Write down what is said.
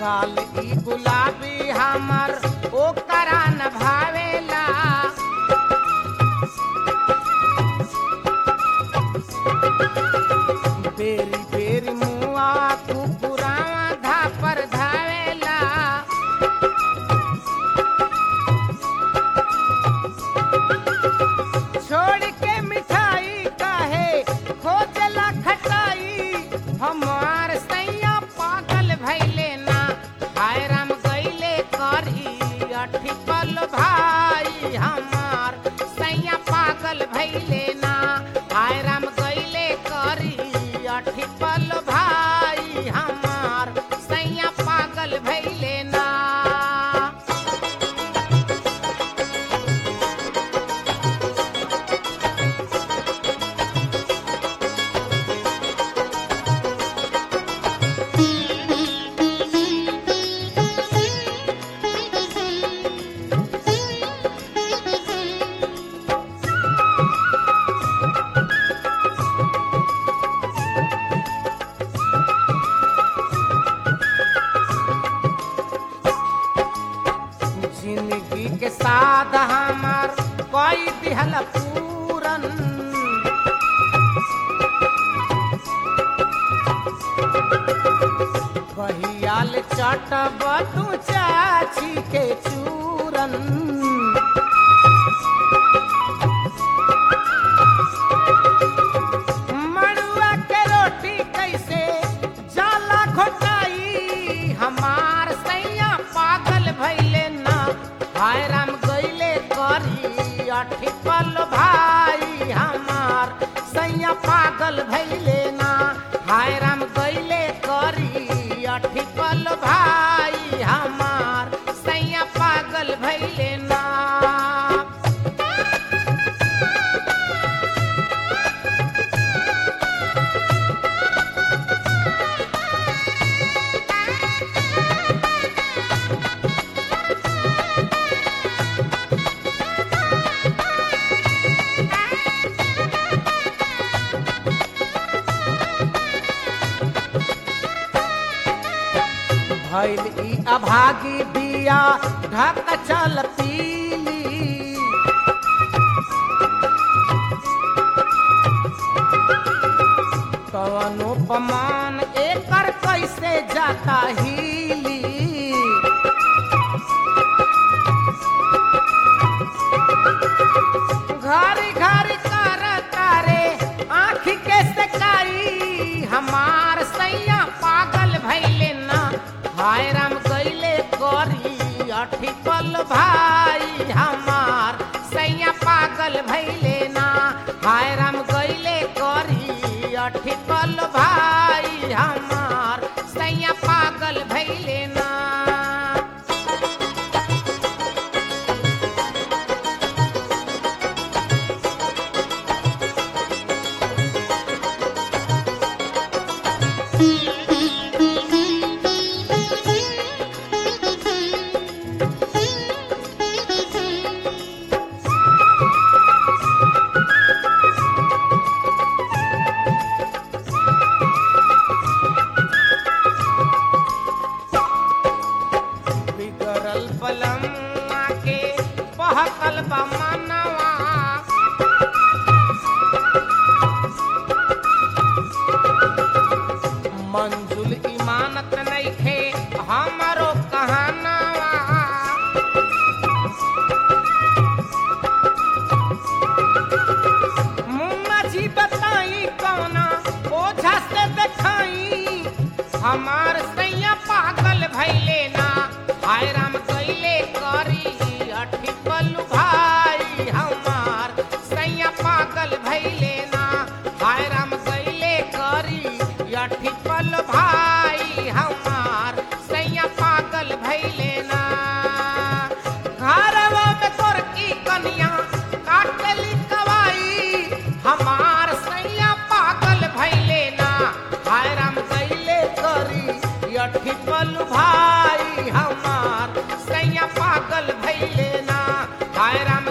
गाल ई गुलाबी हमर ओकरा न भावेला बेरी बेरी मुआ कुकुरावा धापर धावेला छोड़ के मिठाई काहे खोजला खटाई हमार सैया पागल भैले ना हाय राम गईले करी अठिपल भाई हमार सैया पागल भैले ना हाय राम गईले करी अठिपल भाई हमार सैया पागल भैले ना जिंदगी के साथ हमार कोई दिहल पूरन कहियाल चटब तू चाची के चूरन मड़ुआ के रोटी कैसे जाला घोटाई हमार सैया पागल भैले ना हाय राम गईले करी अठिपल भाई हमार सैया पागल भैले ना हाय राम गईले करी अठिपल भाई हमार सैया पागल भैले ना भैल ई अभागी बिया ढक चल पीली कवनो पमान एकर कैसे जाता हीली घरी घरी कर तारे आँख के सकाई हमार सैया पागल भैले ना हाय राम गईले करी अठिपल भाई हमार सैया पागल भैले ना हाय राम गईले करी अठिपल भाई हमार सैया पागल भैले ना बिगड़ल बलम के बहकल बा मनवा मंजुल इमानत नइखे हमरो कहानवा मुन्ना जी बताई कौना ओझा से देखाई हमार सैया पागल भैले ना हाय राम कैले करी अठिपल भाई हमार सैया पागल भैले ना हाय राम कैले करी अठिपल भाई हमार सैया पागल भैले ना घरवा में तोर की कनिया काटली कवाई हमार सैया पागल भैले ना हाय राम कैले करी अठिपल भाई हमार सैया पागल भैले ना हाय राम